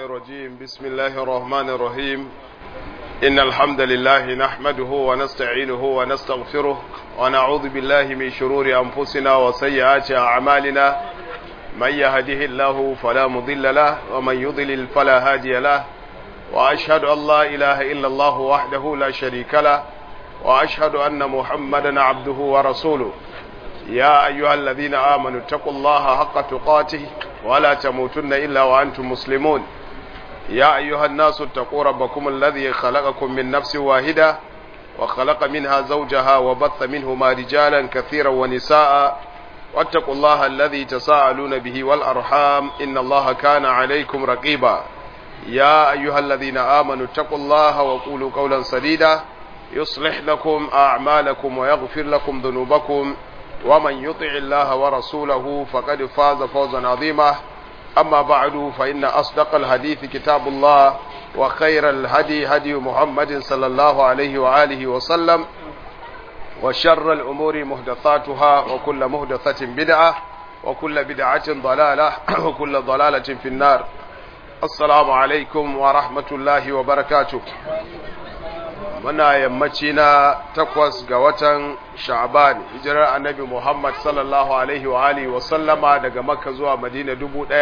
الرجيم بسم الله الرحمن الرحيم إن الحمد لله نحمده ونستعينه ونستغفره ونعوذ بالله من شرور أنفسنا وسيئات أعمالنا من يهده الله فلا مضل له ومن يضلل فلا هادي له وأشهد أن لا إله إلا الله وحده لا شريك له وأشهد أن محمدا عبده ورسوله يا أيها الذين آمنوا اتقوا الله حق تقاته ولا تموتن إلا وأنتم مسلمون يا أيها الناس اتقوا ربكم الذي خلقكم من نفس واحدة وخلق منها زوجها وبث منهما رجالا كثيرا ونساء واتقوا الله الذي تساءلون به والأرحام إن الله كان عليكم رقيبا يا أيها الذين آمنوا اتقوا الله وقولوا قولا سديدا يصلح لكم أعمالكم ويغفر لكم ذنوبكم ومن يطع الله ورسوله فقد فاز فوزا عظيما أما بعد فإن أصدق الحديث كتاب الله وخير الهدي هدي محمد صلى الله عليه وآله وسلم وشر الأمور محدثاتها وكل محدثة بدعة وكل بدعة ضلالة وكل ضلالة في النار السلام عليكم ورحمة الله وبركاته muna yammaci na takwas ga watan sha'ban hijirar annabi muhammad sallallahu alaihi wa alihi wa sallama daga makka zuwa madina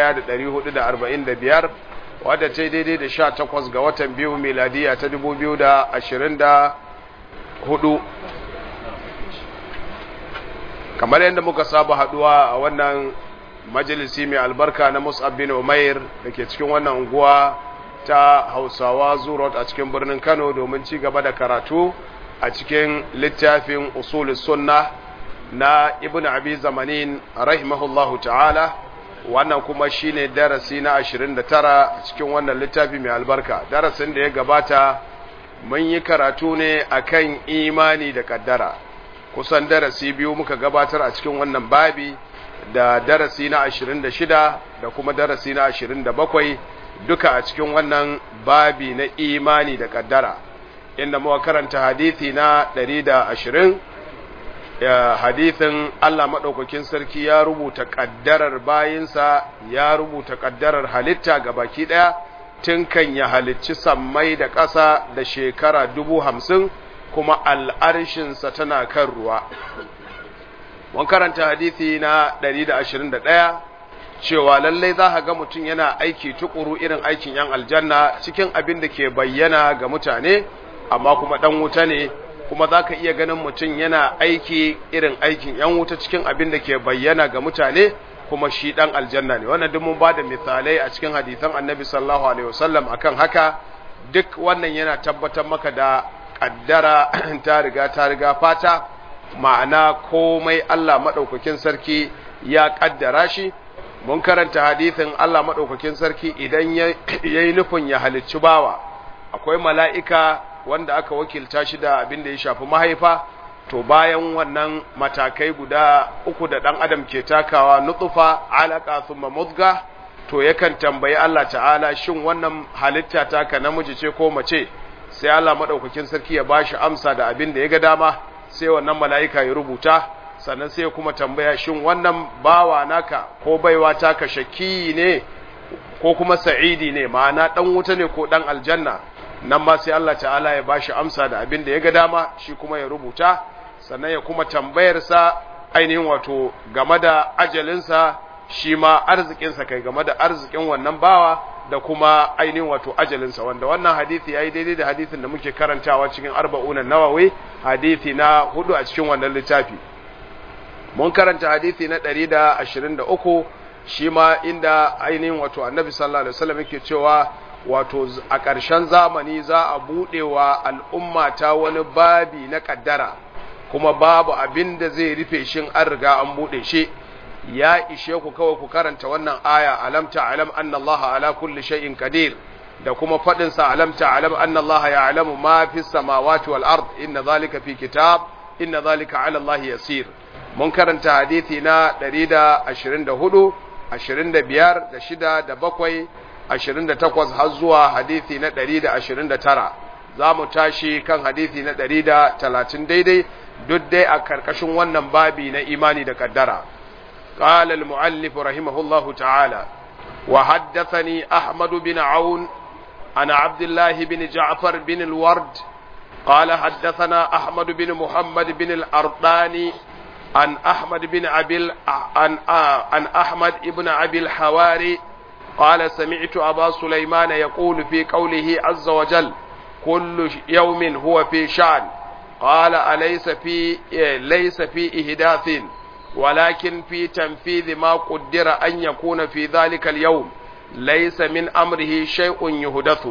1445 wadda ta daidai da sha takwas ga watan biyu miladiya ta 2024 kamar yadda muka saba haduwa a wannan majalisi mai albarka na mus'ab bin umair da ke cikin wannan unguwa ta hausawa zurot a cikin birnin kano domin ci gaba da karatu a cikin littafin usulus sunna na ibn abi zamanin rahimahullahu ta'ala wannan kuma shine darasi na 29 a cikin wannan littafi mai albarka darasin da ya gabata mun yi karatu ne akan imani da kaddara kusan darasi biyu muka gabatar a cikin wannan babi da darasi na 26 da kuma darasi na 27 duka a cikin wannan babi na imani da kaddara inda muka karanta hadithi na 120 hadithin Allah maɗaukakin sarki ya rubuta kaddarar bayinsa ya rubuta kaddarar halitta ga baki ɗaya tun kan ya halicci sammai da ƙasa da shekara dubu hamsin kuma al'arshinsa tana kan ruwa mun karanta hadithi na 121 cewa lallai za ga mutum yana aiki tukuru irin aikin yan aljanna cikin abin da ke bayyana ga mutane amma kuma dan wuta ne kuma za ka iya ganin mutum yana aiki irin aikin yan wuta cikin abin da ke bayyana ga mutane kuma shi dan aljanna ne wannan duk mun ba da misalai a cikin hadisan annabi sallallahu alaihi wasallam akan haka duk wannan yana tabbatar maka da kaddara ta riga ta riga fata ma'ana komai Allah madaukakin sarki ya kaddara shi mun karanta hadithin Allah maɗaukakin sarki idan ya yi nufin ya halicci bawa akwai mala'ika wanda aka wakilta shi da abin da ya shafi mahaifa to bayan wannan matakai guda uku da ɗan adam ke takawa nutsufa alaka thumma mudga to yakan tambayi Allah ta'ala shin wannan halitta taka namiji ce ko mace sai Allah maɗaukakin sarki ya bashi amsa da abin da ya ga dama sai wannan mala'ika ya rubuta sannan sai kuma tambaya shin wannan bawa naka ko baiwa taka shaki ne ko kuma sa'idi ne ma'ana dan wuta ne ko dan aljanna nan ma sai Allah ta'ala ya bashi amsa da abin da ya ga dama shi kuma ya rubuta sannan ya kuma tambayar sa ainihin wato game da ajalinsa shi ma arzikinsa kai game da arzikin wannan bawa da kuma ainihin wato ajalinsa wanda wannan hadisi yayi daidai da hadisin da muke karantawa cikin arba'unan nawawi hadisi na hudu a cikin wannan littafi mun karanta hadisi na 123 shi ma inda ainihin wato annabi sallallahu alaihi wasallam yake cewa wato a ƙarshen zamani za a buɗewa al'umma ta wani babi na ƙaddara kuma babu abin da zai rufe shin an riga an buɗe shi ya ishe ku kawai ku karanta wannan aya alam ta'lam anna Allah ala kulli shay'in qadir da kuma faɗin sa alam ta'lam anna Allah ya'lamu ma fis samawati wal ard inna zalika fi kitab inna zalika ala Allah yasir mun karanta hadithi na 124 25 da shida da bakwai 28 har zuwa hadithi na 129 za mu tashi kan hadithi na 130 daidai duk dai a karkashin wannan babi na imani da kaddara قال المؤلف رحمه الله تعالى وحدثني أحمد بن عون عن عبد الله بن جعفر بن الورد قال حدثنا أحمد بن محمد بن الأرطاني عن أحمد بن أبي عن عن أحمد بن أبي الحواري قال سمعت أبا سليمان يقول في قوله عز وجل كل يوم هو في شأن قال أليس في ليس في إهداث ولكن في تنفيذ ما قدر أن يكون في ذلك اليوم ليس من أمره شيء يهدث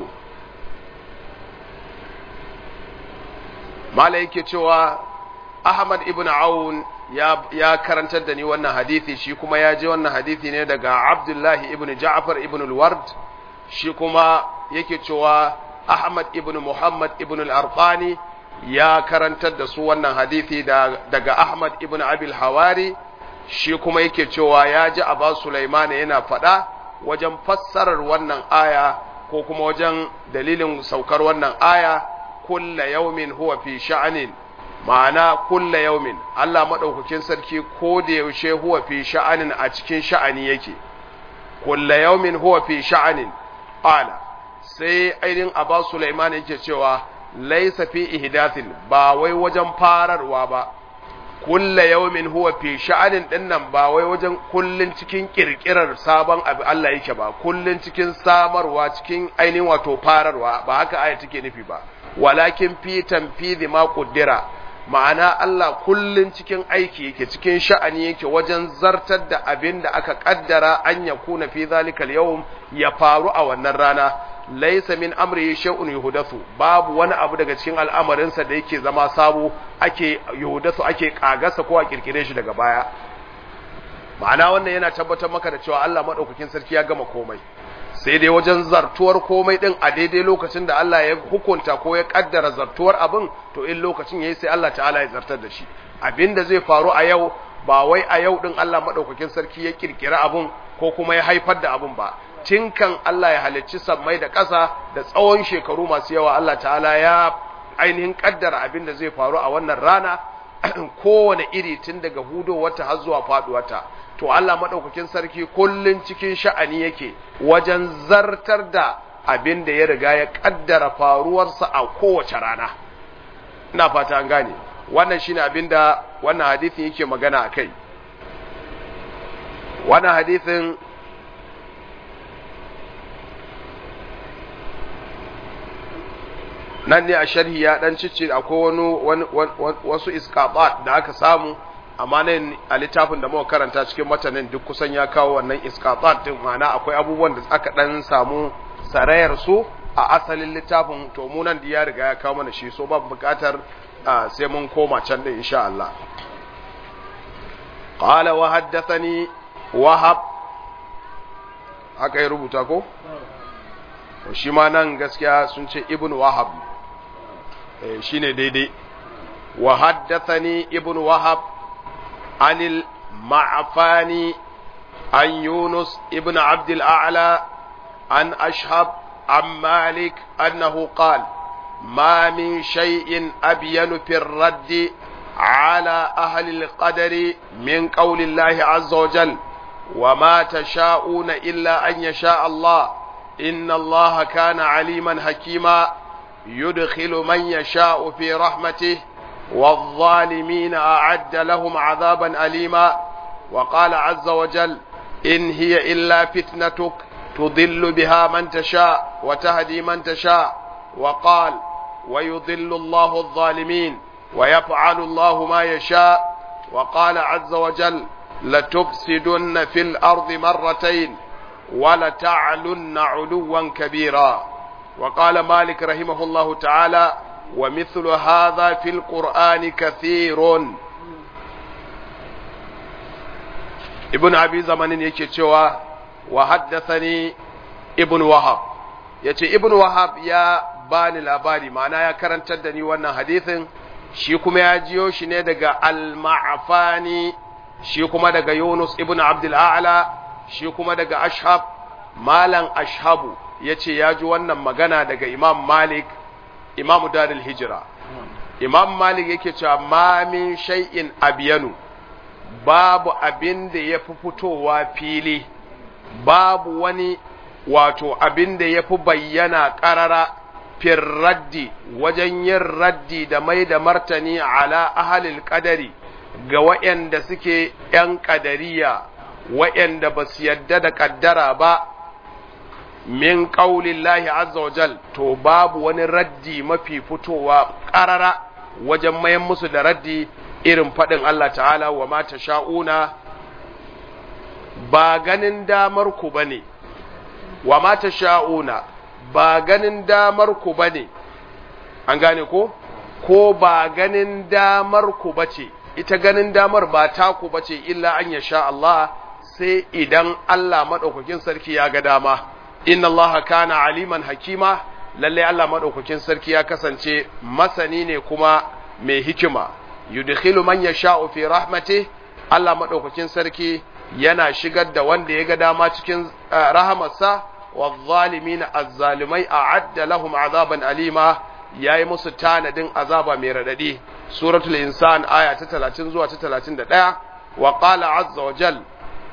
malaike cewa Ahmad ibn Aun ya, ya karantar da ni wannan hadithi shi kuma ya je wannan hadithi ne daga Abdullahi ibn Ja'far ibn al-Ward shi kuma yake cewa Ahmad ibn Muhammad ibn al-Arqani ya karantar da su wannan hadithi da, daga Ahmad ibn Abil Hawari shi kuma yake cewa ya ji Aba Sulaiman yana faɗa wajen fassarar wannan aya ko kuma wajen dalilin saukar wannan aya kulla yaumin huwa fi sha'anin ma'ana kulla yaumin Allah madaukakin sarki ko da yaushe huwa fi sha'anin a cikin sha'ani yake kulla yaumin huwa fi sha'anin ala sai ainihin Aba Sulaiman yake cewa laisa fi ihdathin ba wai wajen fararwa ba kulla yaumin huwa fi sha'anin dinnan ba wai wajen kullun cikin kirkirar sabon abu Allah yake ba kullun cikin samarwa cikin ainihin wato fararwa ba haka aya take nufi ba walakin fi tanfidhi ma qaddara ma'ana Allah kullun cikin aiki yake cikin sha'ani yake wajen zartar da abin da aka kaddara an yakuna fi zalikal yawm ya faru a wannan rana laisa min amri shay'un yuhdathu babu wani abu daga cikin al'amarinsa da yake zama sabo ake yuhdathu ake kagasa ko a kirkire shi daga baya ma'ana wannan yana tabbatar maka da cewa Allah madaukakin sarki ya gama komai sai dai wajen zartuwar komai din a daidai lokacin da Allah ya hukunta ko ya kaddara zartuwar abin to in lokacin yayi sai Allah ta'ala ya zartar da shi abinda zai faru a yau ba wai a yau din Allah madaukakin sarki ya kirkira abun ko kuma ya haifar da abun ba tinkan Allah ya halicci sammai da ƙasa da tsawon shekaru masu yawa Allah ta'ala ya ainihin kaddara abin da zai faru a wannan rana kowane iri tun daga hudo wata har zuwa faduwata to Allah madaukakin sarki kullun cikin sha'ani yake wajen zartar da abin da ya riga ya kaddara faruwarsa a kowace rana ina fata an gane wannan shine abin da wannan hadisin yake magana akai wannan hadisin nan ne a sharhi ya dan cice akwai wani wasu iskabat da aka samu amma nan a littafin da muka karanta cikin matanin duk kusan ya kawo wannan iskabat din ma'ana akwai abubuwan da aka dan samu sarayar su a asalin littafin to mu nan da ya riga ya kawo mana shi so ba bukatar sai mun koma can din insha Allah qala wa haddathani wahab haka ya rubuta ko shi ma nan gaskiya sun ce ibn wahab shi ne daidai wa haddathani ibn wahab anil ma'afani an yunus ibn abdul a'la an ashhab an malik annahu qala ما من شيء أبين في الرد على أهل القدر من قول الله عز وجل وما تشاءون إلا أن يشاء الله إن الله كان عليما حكيما يدخل من يشاء في رحمته والظالمين أعد لهم عذابا أليما وقال عز وجل إن هي إلا فتنتك تضل بها من تشاء وتهدي من تشاء وقال ويضل الله الظالمين ويفعل الله ما يشاء وقال عز وجل لتفسدن في الأرض مرتين ولتعلن علوا كبيرا وقال مالك رحمه الله تعالى ومثل هذا في القرآن كثير ابن أبي زمان يكتوى وحدثني ابن وهب yace ibn wahab ya bani labari ma'ana ya karantar da ni wannan hadithin shi kuma ya jiyo shi ne daga al-ma'afani shi kuma daga yunus ibn abdul a'la shi kuma daga ashab malam ashabu ya ce ya ji wannan magana daga imam malik imamu daril hijira imam malik yake cewa ma min shay'in abiyanu babu abin da ya fi fitowa fili babu wani wato abin da ya fi bayyana ƙarara fin raddi wajen yin raddi da mai da martani ala ahalil ƙadari ga waɗanda suke ‘yan ƙadariya waɗanda ba su yadda da ƙaddara ba min ƙaulin lahi azzawajal to babu wani raddi mafi fitowa ƙarara wajen mayan musu da raddi irin faɗin Allah ta'ala wa mata sha'una ba ganin damar ku ba ne wa mata sha'una ba ganin damar ku ba ne an gane ko ko ba ganin damar ku ba ce ita ganin damar ba taku ba ce illa an ya sha Allah sai idan Allah maɗaukakin sarki ya ga dama inna Allah kana aliman hakima lalle Allah maɗaukakin sarki ya kasance masani ne kuma mai hikima yudkhilu man yasha'u fi rahmati Allah maɗaukakin sarki yana shigar da wanda ya ga dama cikin rahamarsa والظالمين الظالمai a'adda lahum azaban alima yayi musu tanadin azaba mai radadi suratul insan aya ta 30 zuwa ta 31 wa qala azza wa jal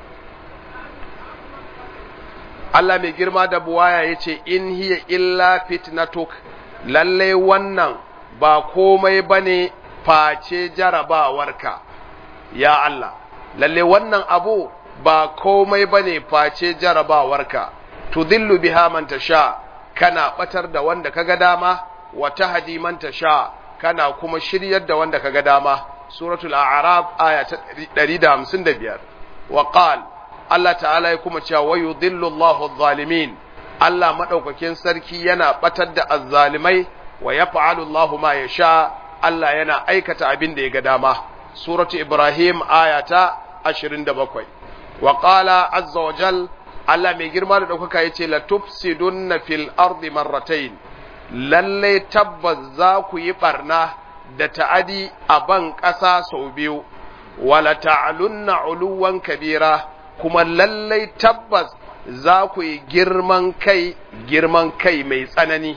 Allah mai girma da buwaya yace in hiya illa fitnatuk lalle wannan ba komai bane face jarabawarka ya Allah lalle wannan abu ba komai bane face jarabawarka tudillu biha man tasha kana batar da wanda kaga dama wa tahdi man tasha kana kuma shiryar da wanda kaga dama suratul a'raf aya ta 155 wa qal Allah ta'ala ya kuma cewa wayudillu Allahu adh-dhalimin Allah madaukakin sarki yana batar da azzalimai wa yaf'alu Allahu ma yasha Allah yana aikata abin da ya ga dama suratu ibrahim aya ta 27 wa qala azza wa jalla Allah mai girma da ɗaukaka ya ce, La tufsidunna fil ardi marratain lalle tabbas za ku yi ɓarna da ta'adi a ban ƙasa sau biyu, wala ta'alunna uluwan kabira, kuma lallai tabbas za ku yi girman kai, girman kai mai tsanani.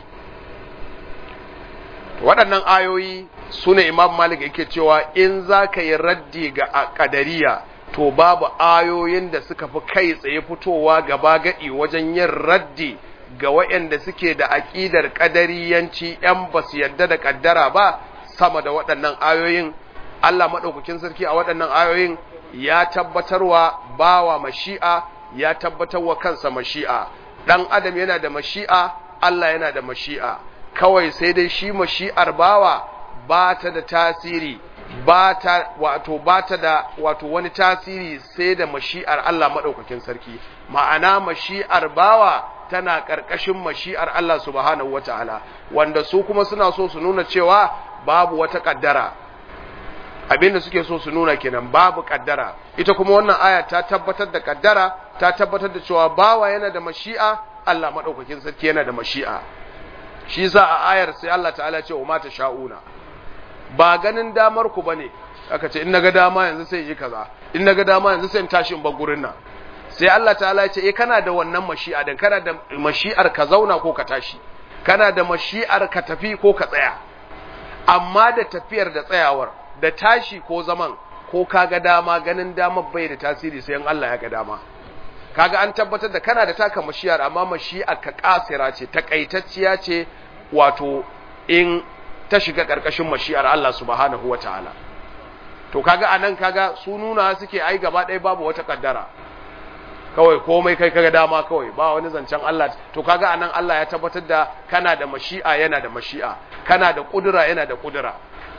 Waɗannan ayoyi su ne Imam Malik yake cewa in za ka yi raddi ga ƙadariya. to babu ayoyin da suka fi kai tsaye fitowa gaba gadi wajen yin raddi ga waɗanda suke da aƙidar ƙadariyanci ‘yan ba su yarda da ƙaddara ba sama da waɗannan ayoyin Allah maɗaukakin sarki a waɗannan ayoyin ya tabbatarwa bawa mashi'a ya tabbatarwa kansa mashi'a ɗan adam yana da mashi'a Allah yana da mashi'a kawai sai dai shi mashi'ar bawa ba ta da tasiri ba ta wato ba ta da wato wani tasiri sai da mashi'ar Allah maɗaukakin sarki ma'ana mashi'ar bawa tana ƙarƙashin mashi'ar Allah subhanahu wata'ala wanda su kuma suna so su nuna cewa babu wata ƙaddara abinda suke so su nuna kenan babu ƙaddara ita kuma wannan aya ta tabbatar da ƙaddara ta tabbatar da cewa bawa yana da mashi'a Allah maɗaukakin sarki yana da mashi'a shi za a ayar sai Allah ta'ala ce wa mata sha'una ba ganin damar ku bane aka ce in naga dama yanzu sai yi kaza in naga dama yanzu sai in tashi in bar gurin nan sai Allah ta'ala ya ce eh kana da wannan mashi'a dan kana da mashi'ar ka zauna ko ka tashi kana da mashi'ar ka tafi ko ka tsaya amma da tafiyar da tsayawar da tashi ko zaman ko kaga dama ganin damar bai da tasiri sai in Allah ya ga dama kaga an tabbatar da kana da taka mashi'ar amma mashi'ar ka kasira ce takaitacciya ce wato in ta shiga ƙarƙashin mashi'ar Allah subhanahu wa ta'ala. To, kaga a nan kaga su nuna suke ai gaba ɗaya babu wata ƙaddara, kawai komai kai kaga dama kawai ba wani zancen Allah, to kaga a nan Allah ya tabbatar da kana da mashi'a yana da mashi'a, kana da ƙudura yana da ƙudura.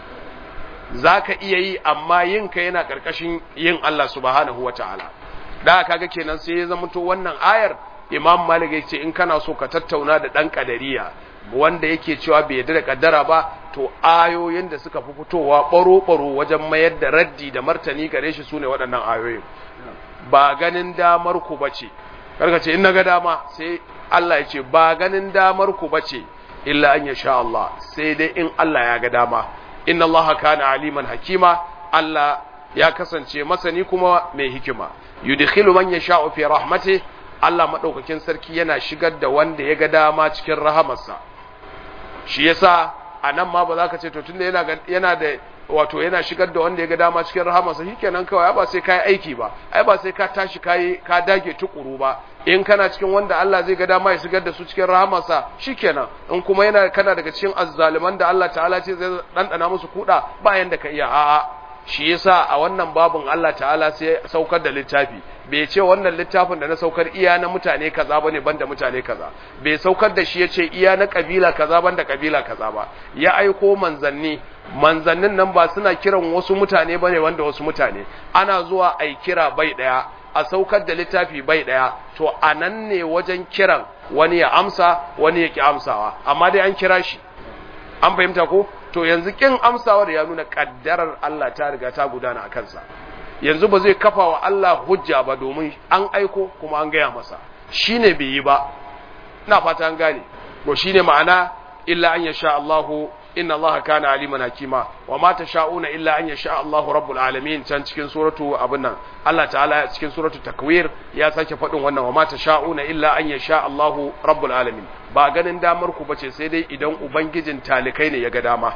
Za ka iya yi amma yinka yana ƙarƙashin yin Allah subhanahu wa ta'ala. Da kaga kenan sai ya zama to wannan ayar Imam Malik ya ce in kana so ka tattauna da ɗan ƙadariya, wanda yake cewa bai yarda da kaddara ba to ayoyin da suka fi fitowa baro-baro wajen mayar da raddi da martani gare shi sune waɗannan ayoyin ba ganin damar ku bace karka ce in naga dama sai Allah ya ce ba ganin damar ku bace illa an yasha Allah sai dai in Allah ya ga dama inna Allah kana aliman hakima Allah ya kasance masani kuma mai hikima yudkhilu man yasha'u fi rahmatihi Allah madaukakin sarki yana shigar da wanda ya ga dama cikin rahamarsa shi yasa a nan ma ba za ka ce to tunda yana yana da wato yana shigar da wanda ya ga dama cikin rahamarsa shikenan kawai ba sai kai aiki ba ai ba sai ka tashi kai ka dage tukuru ba in kana cikin wanda Allah zai ga dama ya shigar da su cikin rahamarsa shikenan in kuma yana kana daga cikin azzaliman da Allah ta'ala ce zai dandana musu kuda ba yanda ka iya a'a shi yasa a wannan babun Allah ta'ala sai saukar da littafi bai ce wannan littafin da na saukar iya na mutane kaza bane banda mutane kaza bai saukar da shi yace iya na kabila kaza banda kabila kaza ba ya aiko manzanni manzannin nan ba suna kiran wasu mutane bane wanda wasu mutane ana zuwa ai kira bai daya a saukar da littafi bai daya to anan ne wajen kiran wani ya amsa wani ya ki amsawa amma dai an kira shi an fahimta ko to yanzu kin amsawar ya nuna kaddarar Allah ta riga ta gudana a kansa yanzu ba zai kafa wa Allah hujja ba domin an aiko kuma an gaya masa shine bai yi ba ina fata an gane to shine ma'ana illa an yasha Allahu inna allaha kana aliman hakima wa ma tasha'una illa an yasha Allahu rabbul alamin can cikin suratu abin nan Allah ta'ala cikin suratu takwir ya sake faɗin wannan wa ma tasha'una illa an yasha Allahu rabbul alamin ba ganin damar ku bace sai dai idan ubangijin talikai ne ya ga dama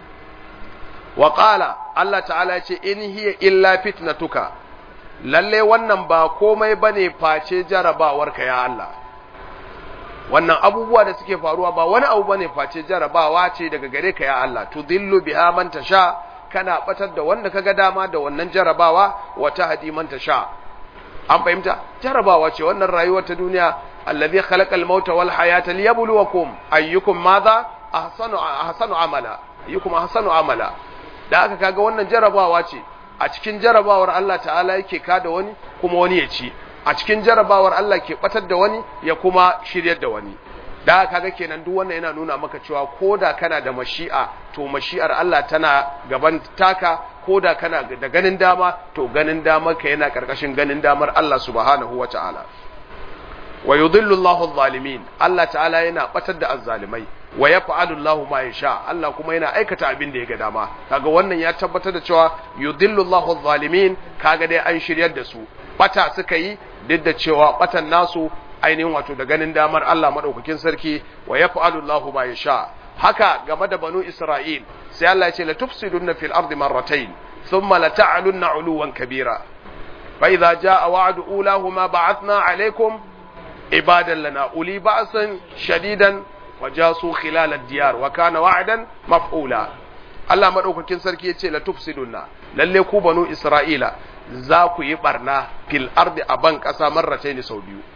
wa qala Allah ta'ala ya ce in hiya illa fitnatuka lalle wannan ba komai bane face jarabawarka ya Allah wannan abubuwa da suke faruwa ba wani abu bane face jarabawa ce daga gare ka ya Allah tudillu biha man tasha kana batar da wanda kaga dama da wannan jarabawa wa tahdi man tasha an fahimta jarabawa ce wannan rayuwar ta duniya allazi khalaqal mauta wal hayata liyabluwakum ayyukum madha ahsanu ahsanu amala ayyukum ahsanu amala da aka kaga wannan jarabawa ce a cikin jarabawar Allah ta'ala yake kada wani kuma wani ya ci a cikin jarabawar Allah ke batar da wani ya kuma shiryar da wani da kaga kenan duk wannan yana nuna maka cewa koda kana da mashi'a to mashi'ar Allah tana gaban taka koda kana da ganin dama to ganin damar ka yana karkashin ganin damar Allah subhanahu wata'ala wa yudhillu Allahu adh-dhalimin Allah ta'ala yana batar da azzalimai wa yaf'alu Allahu ma yasha Allah kuma yana aikata abin da ya ga dama kaga wannan ya tabbatar da cewa yudhillu Allahu adh-dhalimin kaga dai an shiryar da su bata suka yi duk da cewa batan nasu ainihin wato da ganin damar Allah madaukakin sarki wa yaf'alu Allahu ma yasha haka game da banu Isra'il sai Allah ya ce la tufsiduna fil ardi marratayn thumma la ta'lunna 'uluwan kabira fa idza jaa wa'du ulahuma ba'athna 'alaykum ibadan lana uli ba'san shadidan wa jasu khilal ad-diyar wa kana wa'dan maf'ula Allah madaukakin sarki ya ce la tufsiduna lalle ku banu Isra'ila za ku yi barna fil ardi a ban ƙasa marrace ne sau biyu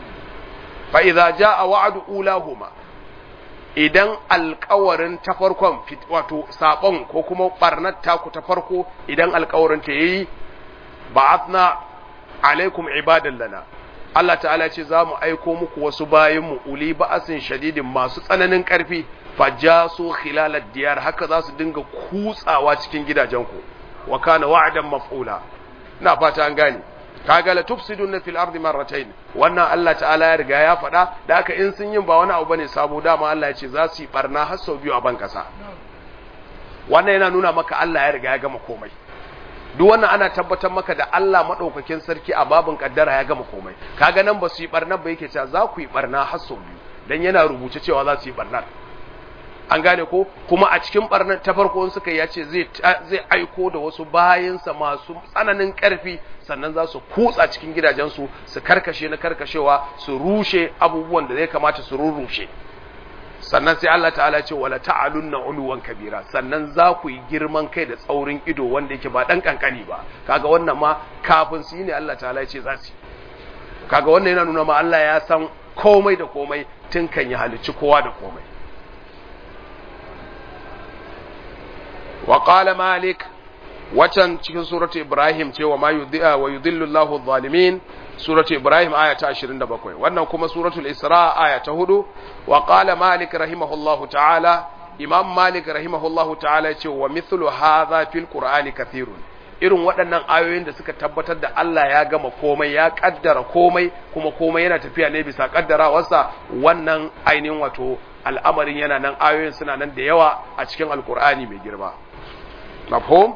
fa idza jaa wa'du ulahuma idan alƙawarin ta farkon wato sabon ko kuma barnar taku ta farko idan alƙawarin ta yayi ba'athna alaikum ibadan lana Allah ta'ala ce za mu aiko muku wasu bayan mu uli ba'asin shadidin masu tsananin ƙarfi fajasu khilalad diyar haka za su dinga kutsawa cikin gidajenku wa kana wa'dan maf'ula ina fata an gane kaga la tufsiduna fil ardi marratayn wannan Allah ta'ala ya riga ya faɗa da haka in sun yin ba wani abu bane sabo dama Allah ya ce za su yi barna har sau biyu a ban kasa wannan yana nuna maka Allah ya riga ya gama komai duk wannan ana tabbatar maka da Allah madaukakin sarki a babin kaddara ya gama komai kaga nan ba su yi barna ba yake cewa za ku yi barna har sau biyu dan yana rubuce cewa za su yi barna an gane ko kuma a cikin barnar ta farko suka ya ce zai aiko da wasu bayansa masu tsananin ƙarfi sannan za su kutsa cikin gidajensu su karkashe na karkashewa su rushe abubuwan da zai kamata su rurrushe sannan sai Allah ta'ala ce wala ta'alunna uluwan kabira sannan za ku yi girman kai da tsaurin ido wanda yake ba dan kankani ba kaga wannan ma kafin su yi ne Allah ta'ala ya ce za su kaga wannan yana nuna ma Allah ya san komai da komai tun kan ya halicci kowa da komai وقال مالك وكان cikin suratu Ibrahim ce wa ma yudhi'a wa yudhillu Allahu adh-dhalimin suratu Ibrahim aya ta 27 wannan kuma suratul Isra aya ta 4 wa qala Malik rahimahullahu ta'ala Imam Malik rahimahullahu ta'ala ce wa mithlu hadha fil Qur'ani kathirun irin waɗannan ayoyin da suka tabbatar da Allah ya gama komai ya kaddara komai kuma komai yana tafiya ne bisa kaddarawarsa wannan ainihin wato al'amarin yana nan ayoyin suna nan da yawa a cikin alkur'ani mai girma mafhum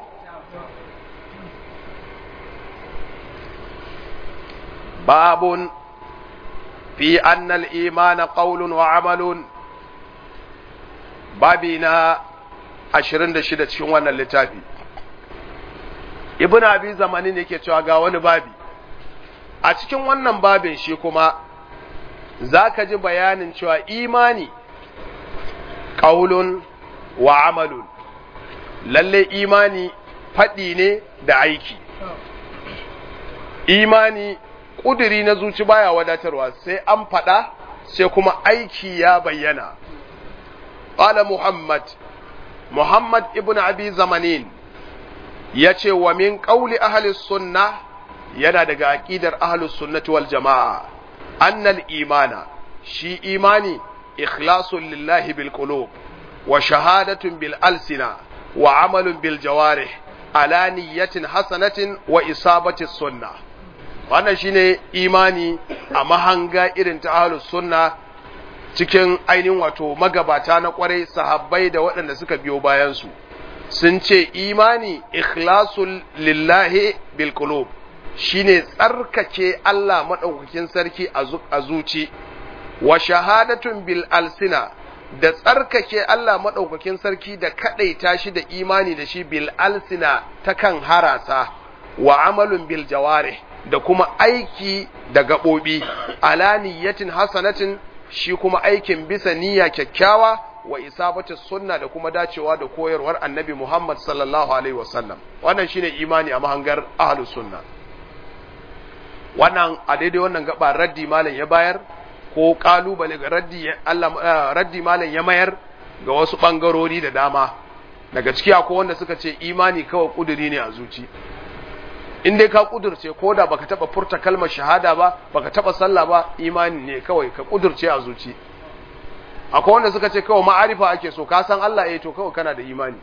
babun fi annal imana qawlun wa amalun babina 26 cikin wannan littafi ibn abi zamani ne ke cewa ga wani babi a cikin wannan babin shi kuma za ka ji bayanin cewa imani ƙaulun wa amalun lalle imani faɗi ne da aiki imani ƙuduri na zuci baya wadatarwa sai an faɗa sai kuma aiki ya bayyana ƙala muhammad muhammad ibn abi zamanin ya ce wa min ƙauli ahalis sunna yana daga aƙidar ahalus sunnati wal jama'a annal imana shi imani ikhlasun lillahi bil qulub wa shahadatun bil alsina wa amalun bil jawarih ala niyyatin hasanatin wa isabati sunna wannan shine imani a mahanga irin ta ahlus sunna cikin ainihin wato magabata na kwarai sahabbai da waɗanda suka biyo bayan su sun ce imani ikhlasul lillahi bil qulub shine tsarkake Allah madaukakin sarki a zuci wa shahadatun bil alsina da tsarkake Allah madaukakin sarki da kadaita shi da imani da shi bil alsina ta kan harasa wa amalun bil jawarih da kuma aiki da gaɓoɓi ala niyyatin hasanatin shi kuma aikin bisa niyya kyakkyawa wa isabatis sunna da kuma dacewa da koyarwar annabi Muhammad sallallahu alaihi wasallam wannan shine imani a mahangar ahlus sunna wannan a daidai wannan gaba raddi malam ya bayar ko kalubale ga raddi Allah raddi malam ya mayar ga wasu bangarori da dama daga ciki akwai wanda suka ce imani kawai kuduri ne a zuci in dai ka kudurce ko da baka taba furta kalmar shahada ba baka taba sallah ba imani ne kawai ka kudurce a zuci akwai wanda suka ce kawai ma'arifa ake so ka san Allah eh to kawai kana da imani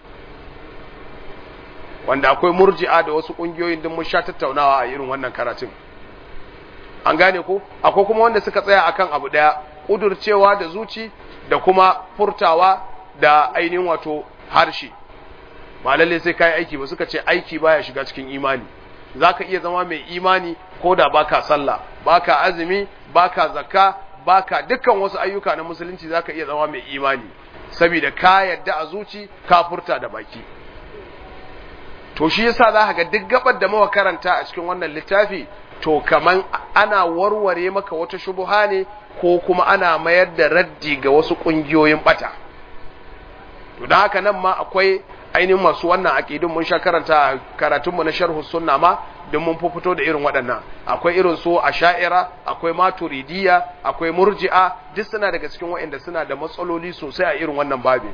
wanda akwai murji'a da wasu kungiyoyin din mun sha tattaunawa a irin wannan karatun an gane ko akwai kuma wanda suka tsaya akan abu daya kudurcewa da zuci da kuma furtawa da ainihin wato harshe ba lalle sai kai aiki ba suka ce aiki baya shiga cikin imani zaka iya zama mai imani ko da baka sallah baka azumi baka zakka baka dukkan wasu ayyuka na musulunci zaka iya zama mai imani saboda ka yadda a zuci ka furta da baki to shi yasa za ka ga duk gabar da muka karanta a cikin wannan littafi to kaman ana warware maka wata shubuha ne ko kuma ana mayar da raddi ga wasu kungiyoyin bata to da haka nan ma akwai ainihin masu wannan aqidun mun sha karanta karatun mu na sharh sunna ma don mun fito da irin waɗannan akwai irin su asha'ira akwai maturidiyya akwai murji'a duk suna daga cikin waɗanda suna da matsaloli sosai a irin wannan babi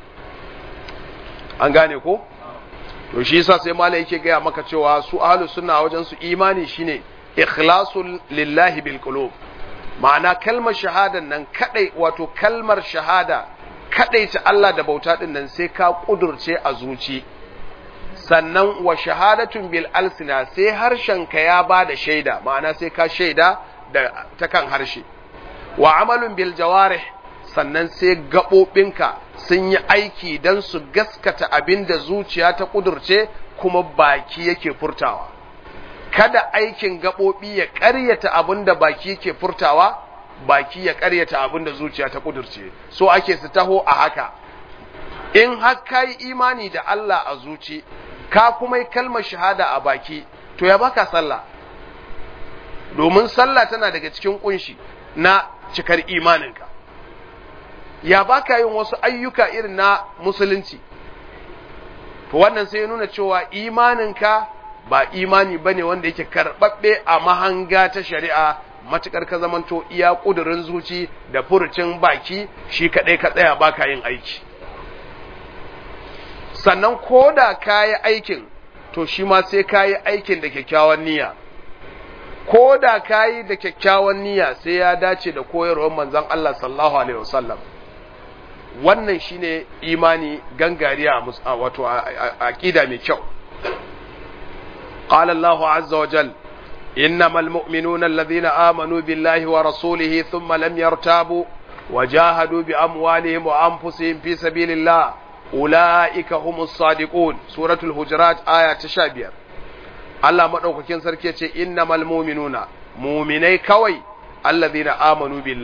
an gane ko to shi yasa sai malai yake gaya maka cewa su ahlus sunna wajen su imani shine ikhlasul lillahi bil qulub ma'ana kalmar shahadan nan kadai wato kalmar shahada kadai ta Allah da bauta din nan sai ka kudurce a zuci sannan wa shahadatun bil alsina sai harshen ka ya bada shaida ma'ana sai ka shaida da ta kan harshe wa amalun bil jawarih sannan sai gaɓoɓinka sun yi aiki don su gaskata abin da zuciya ta ƙudurce kuma baki yake furtawa kada aikin gaɓoɓi ya ƙaryata abin da baki yake furtawa baki ya ƙaryata abin da zuciya ta ƙudurce so ake su taho a haka in har ka yi imani da Allah a zuci ka kuma yi kalmar shahada a baki to ya baka sallah domin sallah tana daga cikin kunshi na cikar imaninka ya baka yin wasu ayyuka irin na musulunci to wannan sai ya nuna cewa imaninka ba imani bane wanda yake karɓaɓɓe a mahanga ta shari'a matukar ka zamanto iya ƙudurin zuci da furucin baki shi kaɗai ka tsaya baka yin aiki sannan ko da ka yi aikin to shi ma sai ka yi aikin da kyakkyawan niyya ko da ka yi da kyakkyawan niyya sai ya dace da koyarwar manzon Allah sallallahu alaihi wasallam wannan shine imani gangariya wato aqida mai kyau qala Allah azza wa jal innamal mu'minuna alladhina amanu billahi wa rasulihi thumma lam yartabu wajahadu bi amwalihim wa anfusihim fi sabilillah ulaika humus sadiqun suratul hujurat aya ta 15 Allah madaukakin sarki ce innamal mu'minuna mu'minai kawai alladhina amanu billah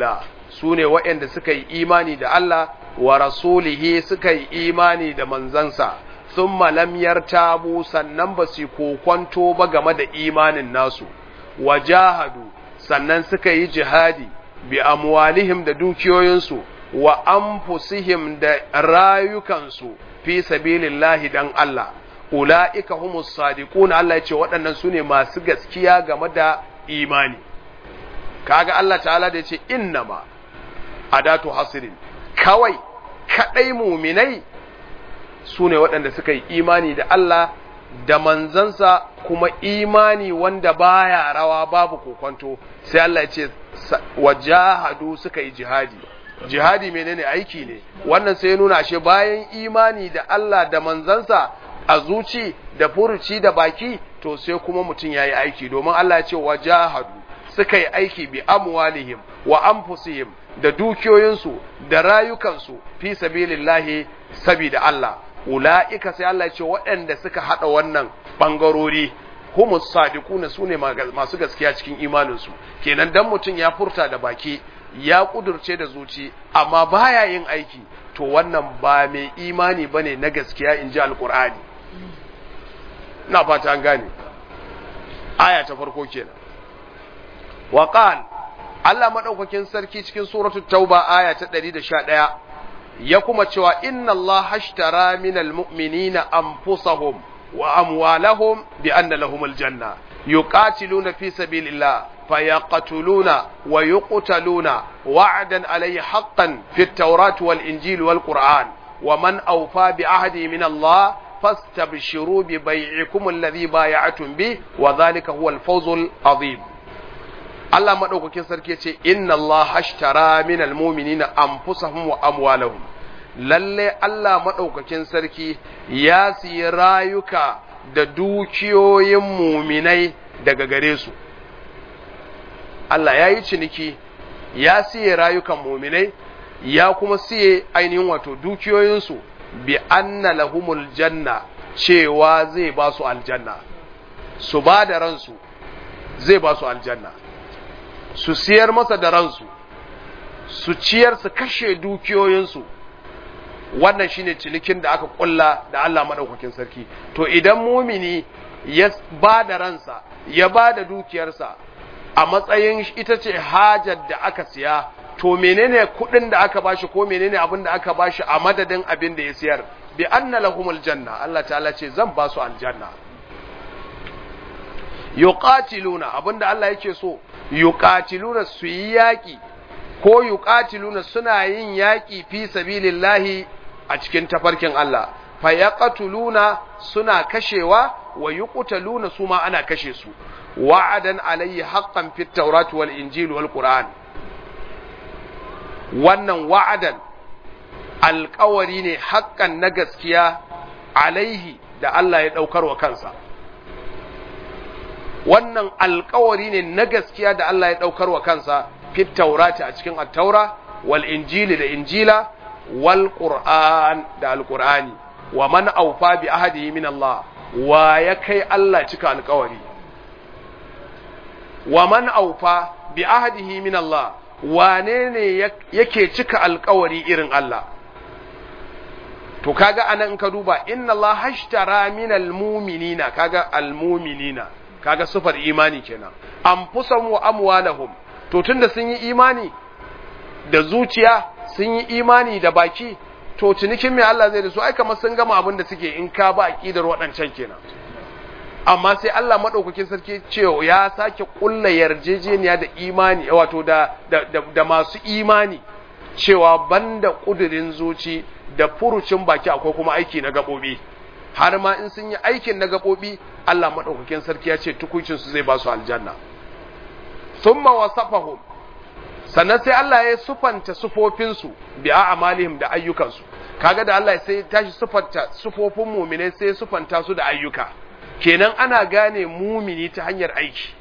su ne waɗanda suka yi imani da Allah wa rasulihi suka yi imani da manzansa sun malamyar tabu sannan ba su kokwanto ba game da imanin nasu wa jahadu sannan suka yi jihadi bi amwalihim da dukiyoyinsu wa anfusihim da rayukansu fi sabilillahi dan Allah ula'ika humus sadiquna Allah ya ce waɗannan su ne masu gaskiya game da imani kaga Allah ta'ala da ya ce innama adatu hasirin kawai kadai muminai su ne waɗanda suka yi imani da Allah da manzansa kuma imani wanda baya rawa babu kokonto sai Allah ya ce wajahadu suka yi jihadi jihadi menene aiki ne wannan sai ya nuna ashe bayan imani da Allah da manzansa a zuci da furuci da baki to sai kuma mutum yayi aiki domin Allah ya ce wajahadu suka yi aiki bi amwalihim wa anfusihim da dukiyoyinsu da rayukansu fi sabilillahi sabida Allah ula'ika sai Allah ya ce waɗanda suka hada wannan bangarori humus sadiquna sune masu gaskiya cikin imaninsu kenan dan mutum ya furta da baki ya kudurce da zuci amma baya yin aiki to wannan ba mai imani bane na gaskiya inji alqur'ani ina fata an gane aya ta farko kenan wa qal Allah madaukakin sarki cikin suratul tauba aya ta 111 ya kuma cewa inna Allah hashtara minal mu'minina anfusahum wa amwalahum bi anna lahumul janna yuqatiluna fi sabilillah fayaqtuluna wa yuqtaluna wa'dan alayhi haqqan fit tawrat wal injil wal qur'an wa man awfa bi ahdi min Allah fastabshiru bi bai'ikum alladhi bay'atum bi wa dhalika huwa al fawzul azim Allah madaukakin sarki ce inna Allah hashtara minal mu'minina anfusahum wa amwalahum lalle Allah madaukakin sarki ya siyi rayuka da dukiyoyin muminai daga gare su Allah ya yi ciniki ya siye rayukan muminai ya kuma siye ainihin wato dukiyoyinsu bi anna lahumul janna cewa zai ba su aljanna su ba da ransu zai ba su aljanna su siyar masa da ransu su ciyar su kashe dukiyoyinsu wannan shine cinikin da aka kulla da Allah madaukakin sarki to idan mumini ya ba da ransa ya ba da dukiyarsa a matsayin ita ce hajar da aka siya to menene kudin da aka bashi ko menene abin da aka bashi a madadin abin da ya siyar bi anna lahumul janna Allah ta'ala ce zan ba su aljanna yuqatiluna abinda Allah yake so yuqatiluna su yi yaki ko yuqatiluna suna yin yaki fi sabilillahi a cikin tafarkin Allah fa yaqtuluna suna kashewa wa yuqtaluna su ma ana kashe su wa'adan alayhi haqqan fit tawrat wal injil wal qur'an wannan wa'adan alƙawari ne haƙƙan na gaskiya alaihi da Allah ya ɗaukar wa kansa wannan alƙawari ne na gaskiya da Allah ya ɗaukar wa kansa fit taurati a cikin attaura wal injili da injila wal qur'an da alqur'ani wa man awfa bi ahdihi min Allah wa ya kai Allah cika alƙawari wa man awfa bi ahdihi min Allah wane ne yake cika alƙawari irin Allah to kaga anan in ka duba inna Allah hashtara minal mu'minina kaga almu'minina kaga sufar imani kenan anfusahum wa amwalahum to tunda sun yi imani da zuciya sun yi imani da baki to cinikin mai Allah zai da su ai kamar sun gama abin da suke in ka ba aqidar waɗancan kenan amma sai Allah madaukakin sarki cewa ya sake kulla yarjejeniya da imani wato da da, da, da masu imani cewa banda kudirin zuci da furucin baki akwai kuma aiki na gabobi har ma in sun yi aikin na gabobi Allah madaukakin sarki ya ce tukuncin su zai ba su aljanna thumma wasafahum sannan sai Allah ya sufanta sufofin su bi a'malihim da ayyukansu kaga da Allah sai ya tashi sufanta sufofin mu'mine sai ya sufanta su da ayyuka kenan ana gane mumini ta hanyar aiki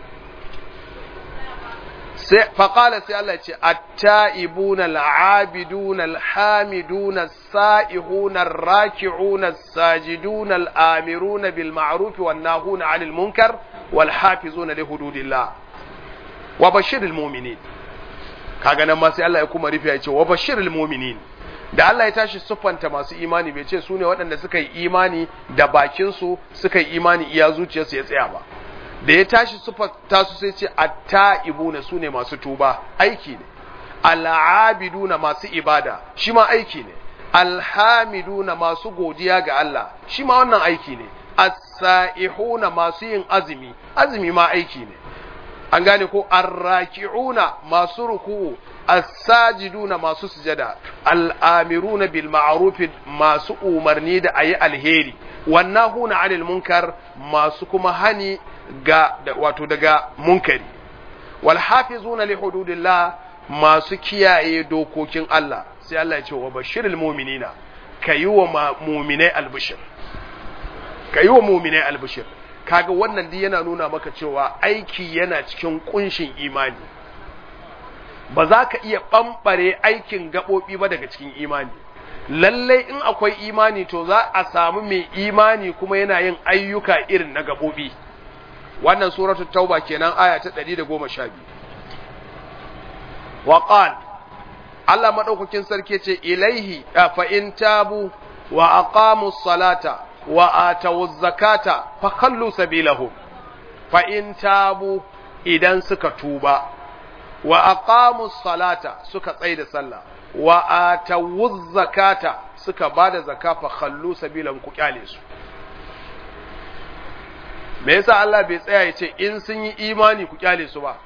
sai faƙala sai Allah ce atta'ibuna al'abiduna alhamiduna sa'ihuna raki'una sajiduna al'amiruna bil ma'ruf wan nahuna 'anil munkar wal hafizuna li hududillah wa bashiril mu'minin kaga nan ma sai Allah ya kuma rufe ya ce wa bashirul mu'minin da Allah ya tashi siffanta masu imani bai ce su ne waɗanda suka yi imani da bakinsu suka yi imani iya zuciyarsu ya tsaya ba da ya tashi siffanta su sai ce atta'ibuna su ne masu tuba aiki ne al'abiduna masu ibada shi ma aiki ne alhamiduna masu godiya ga Allah shi ma wannan aiki ne as-sa'ihuna masu yin azumi azumi ma aiki ne an gane ko arraki'una masu ruku'u as-sajiduna masu sujada al-amiruna bil ma'ruf masu umarni da ayi alheri wannahuna 'anil munkar masu kuma hani ga wato daga munkari wal hafizuna li hududillah masu kiyaye dokokin Allah sai Allah ya ce wa bashiril mu'minina kayi wa mu'minai albishir kayi wa mu'minai albishir kaga wannan duk yana nuna maka cewa aiki yana cikin kunshin imani ba za ka iya ɓamɓare aikin gaɓoɓi ba daga cikin imani lallai in akwai imani to za a samu mai imani kuma yana yin ayyuka irin na gaɓoɓi wannan suratu tauba kenan aya ta 112 wa qal Allah madaukakin sarki ce ilaihi fa in tabu wa aqamu salata wa atawu zakata fa khallu sabilahum fa in tabu idan suka tuba wa aqamu salata suka tsaida sallah wa atawu zakata suka bada zakka fa khallu sabilahum ku kyale su me yasa Allah bai tsaya ya ce in sun yi imani ku kyale su ba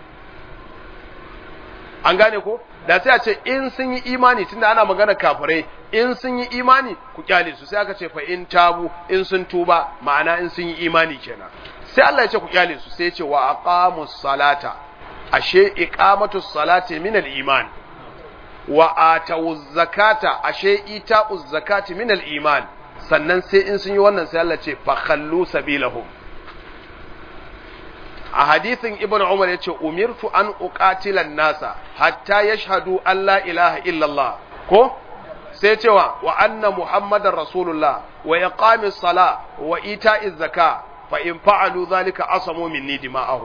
an gane ko da sai a ce in sun yi imani tunda ana magana kafirai in sun yi imani ku kyale su sai aka ce fa in tabu in sun tuba ma'ana in sun yi imani kenan sai Allah ya ce ku kyale su sai ya ce wa aqamus salata ashe iqamatus salati min al-iman wa atawuz zakata ashe ita'uz zakati min al-iman sannan sai in sun yi wannan sai Allah ce fa khallu sabilahum a hadithin ibn umar ya ce umirtu an uqatilan nasa hatta yashhadu an la ilaha illallah ko sai cewa wa anna muhammadar rasulullah wa iqamis sala wa ita'iz zaka fa in fa'alu dhalika asamu minni dima'ahu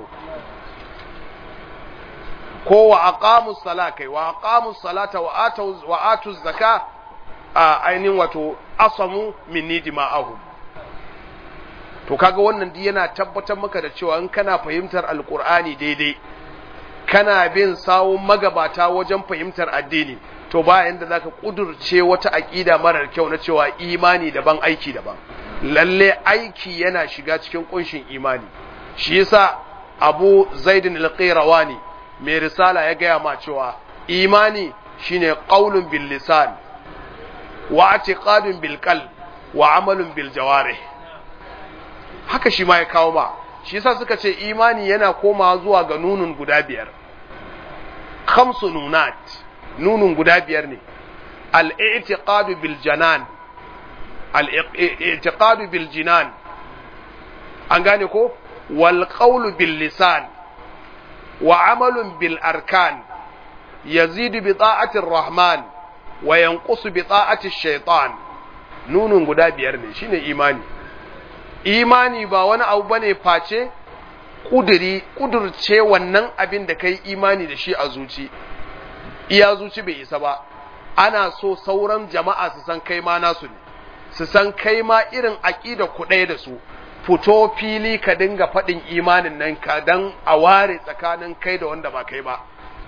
ko wa aqamus sala kai wa aqamus salata wa atuz wa atuz zaka a ainihin wato asamu minni dima'ahu to kaga wannan duk yana tabbatar maka da cewa in kana fahimtar alkur'ani daidai kana bin sawun magabata wajen fahimtar addini to ba yanda zaka kudurce wata aqida marar kyau na cewa imani daban aiki daban lalle aiki yana shiga cikin kunshin imani shi yasa Abu Zaid al-Qayrawani mai risala ya gaya ma cewa imani shine qaulun bil lisan wa i'tiqadun bil qalb wa amalun bil jawarih haka shi ma ya kawo ma shi yasa suka ce imani yana komawa zuwa ga nunun guda biyar khamsu nunat nunun guda biyar ne al-i'tiqadu bil janan al-i'tiqadu bil jinan an gane ko wal qawlu bil lisan wa amalun bil arkan yazidu bi ta'ati rahman wa yanqusu bi ta'ati shaytan nunun guda biyar ne shine imani imani ba wani abu bane face kuduri kudurce wannan abin da kai imani da shi a zuci iya zuci bai isa ba ana so sauran jama'a su san kai ma nasu ne su san kai ma irin aqida ku ɗaya da su fito fili ka dinga faɗin imanin nan ka dan a ware tsakanin kai da wanda ba kai ba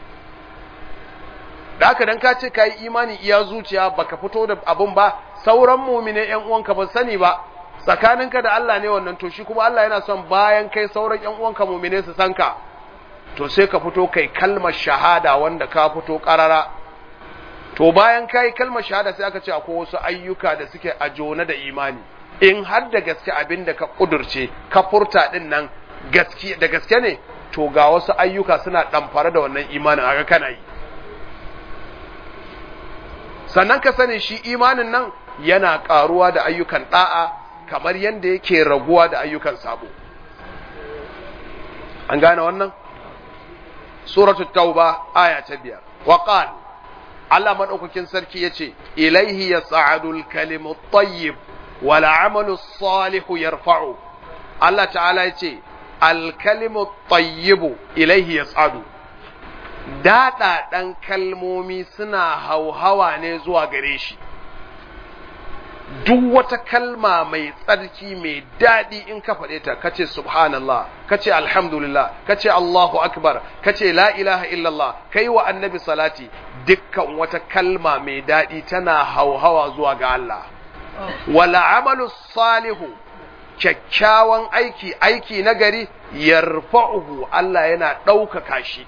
da haka dan ka ce ka yi imani iya zuciya baka fito da abin ba sauran mumine yan uwanka ba sani ba tsakaninka da Allah ne wannan to shi kuma Allah yana son bayan kai sauran ƴan uwanka mu'mine su san ka to sai ka fito kai kalmar shahada wanda ka fito karara to bayan kai kalmar shahada sai aka ce akwai wasu ayyuka da suke a jona da imani in har da gaske abin da ka kudurce ka furta din nan gaske da gaske ne to ga wasu ayyuka suna ɗamfare da wannan imanin aka kana yi sannan ka sani shi imanin nan yana ƙaruwa da ayyukan ɗa'a kamar yadda yake raguwa da ayyukan sabo an gane wannan suratu tauba aya ta biyar wa qal Allah madaukakin sarki yace ilaihi yas'adu al-kalimu at-tayyib wal 'amalu as-salihu yarfa'u Allah ta'ala yace al-kalimu at-tayyib ilaihi yas'adu daɗaɗan kalmomi suna hauhawa ne zuwa gare shi duk wata kalma mai tsarki mai daɗi in ka faɗe ta kace subhanallah kace alhamdulillah kace Allahu akbar kace la ilaha illallah kai wa annabi salati dukkan wata kalma mai daɗi tana hauhawa zuwa ga Allah wala amalu salihu kyakkyawan aiki aiki na gari yarfa'uhu Allah yana ɗaukaka shi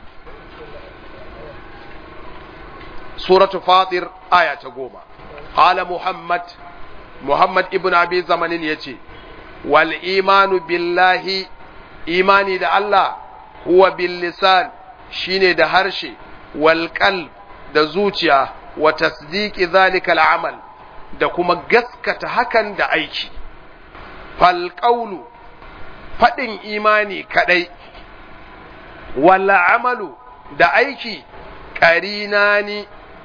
suratu fatir aya ta goma qala muhammad muhammad ibn abi zamanin yace wal imanu billahi imani da Allah huwa bil lisan shine da harshe wal qalb da zuciya wa tasdiqi zalika al amal da kuma gaskata hakan da aiki fal qawlu fadin imani kadai wal amalu da aiki qarinani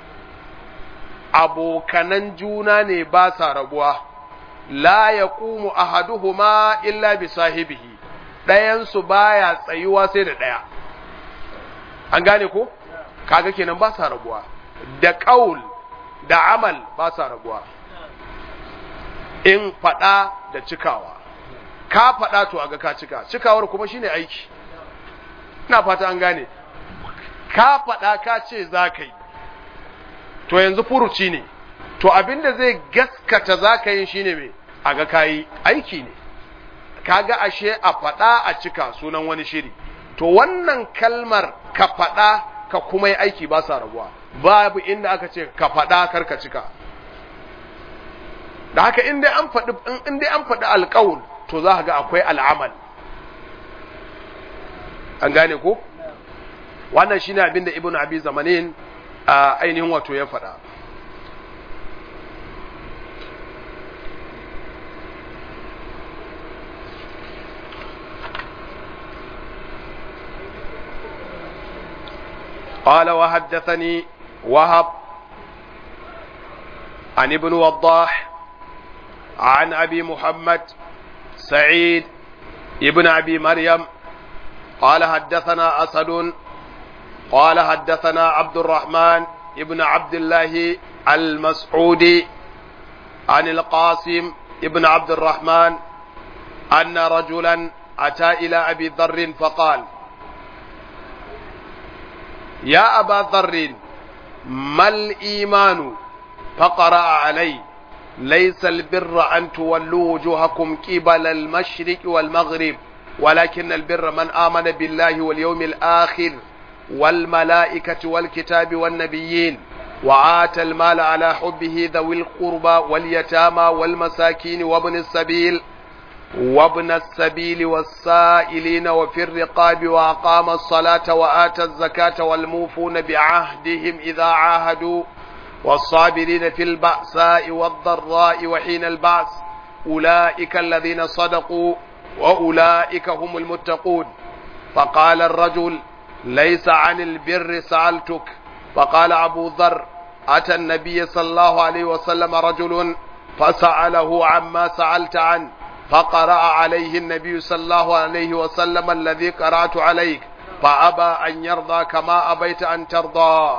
abokanan juna ne ba sa rabuwa, la ya ƙumu ahaduhuma illa bi sahibihi, ɗayansu baya tsayuwa sai da ɗaya. An gane ko? Kaga kenan ba sa rabuwa, da ƙaul da amal ba sa rabuwa. In faɗa da cikawa, ka faɗa to aga ka cika, cikawar kuma shine aiki. Ina fata an gane, ka faɗa ka ce za ka yi. to yanzu furuci ne to abinda zai gaskata za ka yin shine mai a ga kayi aiki ne kaga ashe a faɗa a cika sunan wani shiri to wannan kalmar ka faɗa ka kuma yi aiki ba sa rabuwa babu inda aka ce ka faɗa kar ka cika da haka in dai an faɗi in dai an faɗi alƙawul to za ka ga akwai al'amal an gane ko wannan shine abinda ibnu abi zamanin a ainihin wato ya faɗa. قال وحدثني وهب عن ابن وضاح عن أبي محمد سعيد ابن أبي مريم قال حدثنا أسد قال حدثنا عبد الرحمن ابن عبد الله المسعودي عن القاسم ابن عبد الرحمن أن رجلا أتى إلى أبي ذر فقال يا أبا ذر ما الإيمان فقرأ علي ليس البر أن تولوا وجوهكم قبل المشرق والمغرب ولكن البر من آمن بالله واليوم الآخر والملائكة والكتاب والنبيين وآتى المال على حبه ذوي القربى واليتامى والمساكين وابن السبيل وابن السبيل والسائلين وفي الرقاب وأقام الصلاة وآتى الزكاة والموفون بعهدهم إذا عاهدوا والصابرين في البأساء والضراء وحين البأس أولئك الذين صدقوا وأولئك هم المتقون فقال الرجل ليس عن البر سألتك فقال أبو ذر أتى النبي صلى الله عليه وسلم رجل فسأله عما سألت عنه فقرأ عليه النبي صلى الله عليه وسلم الذي قرأت عليك فأبى أن يرضى كما أبيت أن ترضى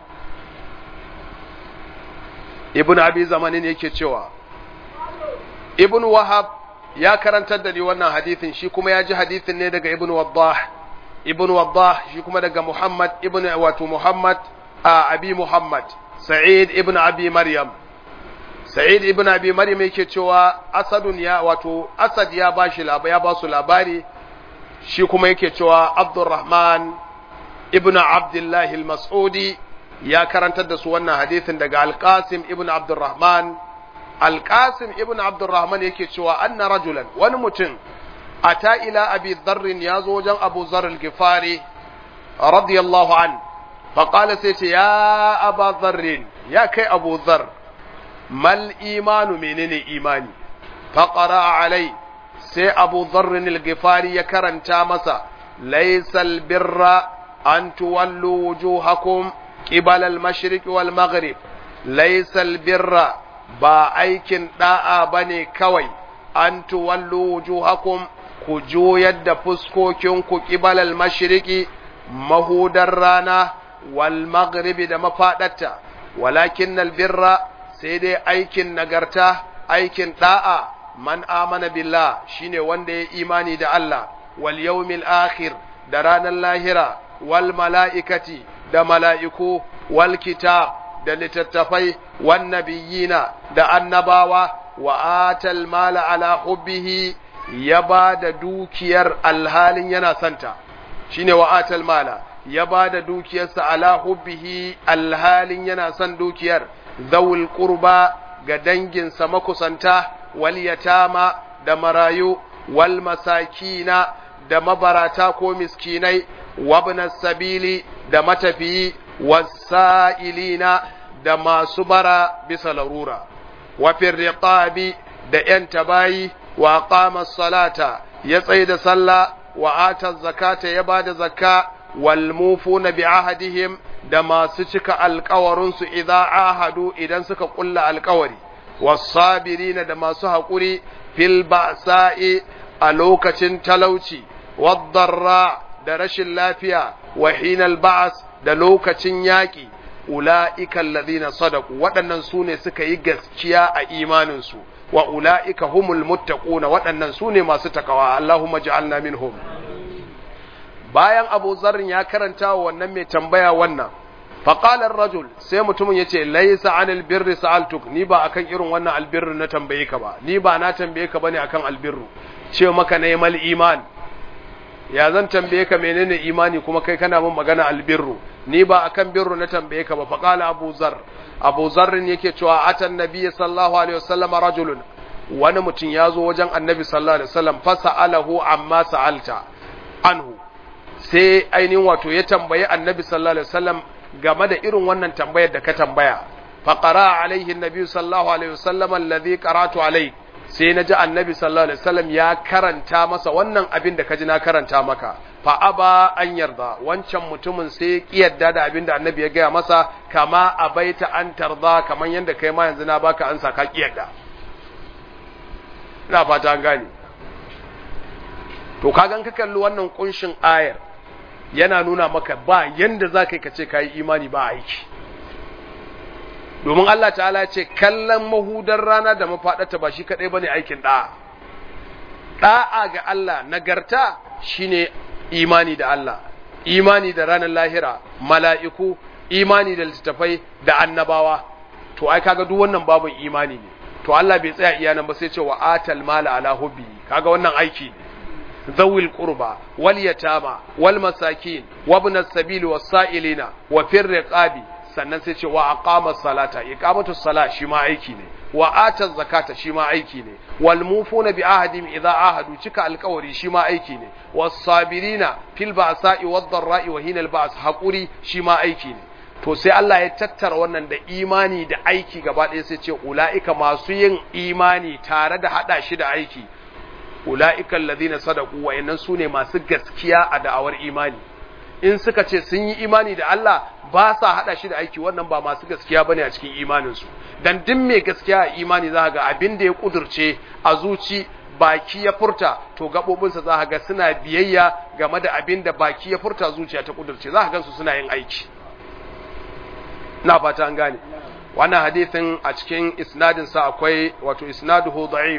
ابن أبي زمانين yake cewa ibn wahab ya karantar da ni wannan hadithin shi kuma ya ji hadithin ne daga ibn waddah ibn waddah shi kuma daga muhammad ibn wato muhammad a abi muhammad sa'id ibn abi maryam sa'id ibn abi maryam yake cewa asadun ya wato asad ya bashi labari ya ba su labari shi kuma yake cewa abdurrahman ibn abdullah al-mas'udi ya karantar da su wannan hadithin daga al-qasim ibn abdurrahman al-qasim ibn abdurrahman yake cewa anna rajulan wani mutum ata ila abi dharrin ya zo wajen abu zar al-gifari radiyallahu an faƙala sai ce ya aba dharrin ya kai abu zar mal imanu menene imani faƙara alai sai abu dharrin al-gifari ya karanta masa laysal birra an tuwallu wujuhakum qibala al-mashriq wal maghrib laysal birra ba aikin da'a bane kawai an tuwallu wujuhakum ku juyar da fuskokinku ƙibalal mashiriki mahudar rana wal maghribi da mafaɗarta walakin albirra sai dai aikin nagarta aikin da'a man amana billah shine wanda ya imani da Allah wal yawmil akhir da ranar lahira wal mala'ikati da mala'iku wal kitab da littattafai wan nabiyina da annabawa wa atal mala ala hubbihi ya ba da dukiyar alhalin yana santa shine wa atal mala ya ba da dukiyarsa ala hubbihi alhalin yana son dukiyar zawul qurba ga danginsa makusanta wal yatama da marayu wal masakina da mabarata ko miskinai wabna sabili da matafiyi wasa'ilina da masu bara bisa larura wa riqabi da ‘yan tabayi wa qama salata ya tsaye da sallah wa ata zakata ya ba da zakka wal mufuna bi ahadihim da masu cika alkawarinsu idan ahadu idan suka kulla alkawari wasabirina da masu haƙuri fil ba'sa'i a lokacin talauci waddarra da rashin lafiya wa hinal ba'as da lokacin yaƙi ula'ika alladhina sadaku waɗannan su ne suka yi gaskiya a imaninsu wa ula'ika humul muttaquna waɗannan su ne masu takawa Allahumma ja'alna minhum bayan Abu Zarrin ya karanta wa wannan mai tambaya wannan faqala ar-rajul sai mutumin yace laysa anil birri sa'altuk ni ba akan irin wannan albirru na tambaye ka ba ni ba na tambaye ka bane akan albirru ce maka ne mal iman ya zan tambaye ka menene imani kuma kai kana min magana albirru ni ba akan birru na tambaye ka ba faqala abu zar abu zarrin yake cewa atan nabiyyi sallallahu alaihi wasallam rajulun wani mutum ya zo wajen annabi sallallahu alaihi wasallam fasa'alahu amma sa'alta anhu sai ainihin wato ya tambayi annabi sallallahu alaihi wasallam game da irin wannan tambayar da ka tambaya faqara alaihi annabi sallallahu alaihi wasallam alladhi qara'tu alaihi sai na ji annabi sallallahu alaihi wasallam ya karanta masa wannan abin da ka ji na karanta maka fa aba an yarda wancan mutumin sai ya kiyarda da abin da annabi ya gaya masa kama abaita an tarda kaman yanda kai ma yanzu na baka ansa ka kiyarda ina fata an gane to kagan ka kalli wannan kunshin ayar yana nuna maka ba yanda za ka yi ka ce ka yi imani ba aiki domin Allah ta'ala ce kallon mahudar rana da mafaɗata ba shi kaɗai ba ne aikin ɗa'a ɗa'a ga Allah nagarta shine imani da Allah imani da ranar lahira mala'iku imani da littattafai da annabawa to ai kaga duk wannan babin imani ne to Allah bai tsaya iya nan ba sai ce wa atal mala ala hubbi kaga wannan aiki ne zawil qurba wal yatama wal masakin wa ibn as-sabil was sa'ilina wa fir riqabi sannan sai ce wa aqama salata iqamatu sala shi ma aiki ne wa ata zakata shi ma aiki ne wal mufuna bi ahadim idza ahadu cika alqawari shi ma aiki ne was sabirina fil ba'sa'i wad dharra'i wa hinal ba's haquri shi ma aiki ne to sai Allah ya tattara wannan da imani da aiki gaba ɗaya sai ce ula'ika masu yin imani tare da hada shi da aiki ula'ika alladhina sadaqu wa innan sune masu gaskiya a da'awar imani in suka ce sun yi imani da Allah ba sa hada shi da aiki wannan ba masu gaskiya bane a cikin imaninsu dan duk mai gaskiya a imani za ga abin da ya kudurce a zuci baki ya furta to gabobinsa za ga suna biyayya game da abin da baki ya furta zuciya ta kudurce za ka gansu suna yin aiki na fata an gane wannan hadisin a cikin isnadin sa akwai wato isnaduhu da'if